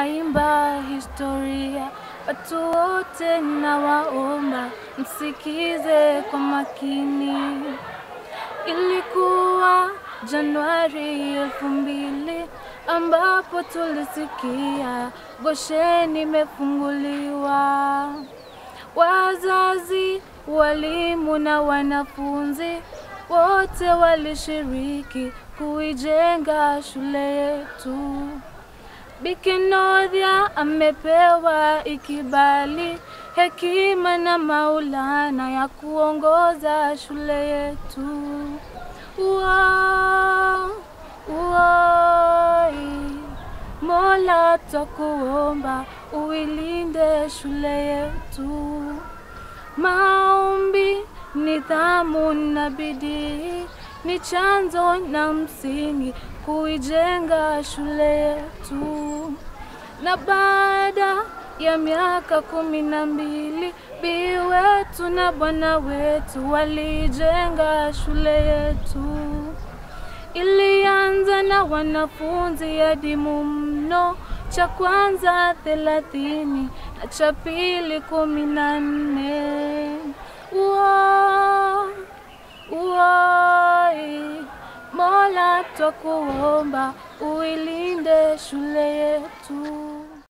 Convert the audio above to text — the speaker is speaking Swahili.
naimba historia. Watu wote nawaomba msikize kwa makini. Ilikuwa Januari elfu mbili ambapo tulisikia Gosheni imefunguliwa. Wazazi, walimu na wanafunzi wote walishiriki kuijenga shule yetu. Bikinodhia amepewa ikibali, hekima na maulana ya kuongoza shule yetu. Uo, uoi, Mola twakuomba uilinde shule yetu. Maombi, nidhamu na bidii ni chanzo na msingi kuijenga shule yetu. Na baada ya miaka kumi na mbili Bi wetu na bwana wetu walijenga shule yetu. Ilianza na wanafunzi adimu mno, cha kwanza thelathini na cha pili kumi na nne. Uo, uoi, Mola twakuomba uilinde shule yetu.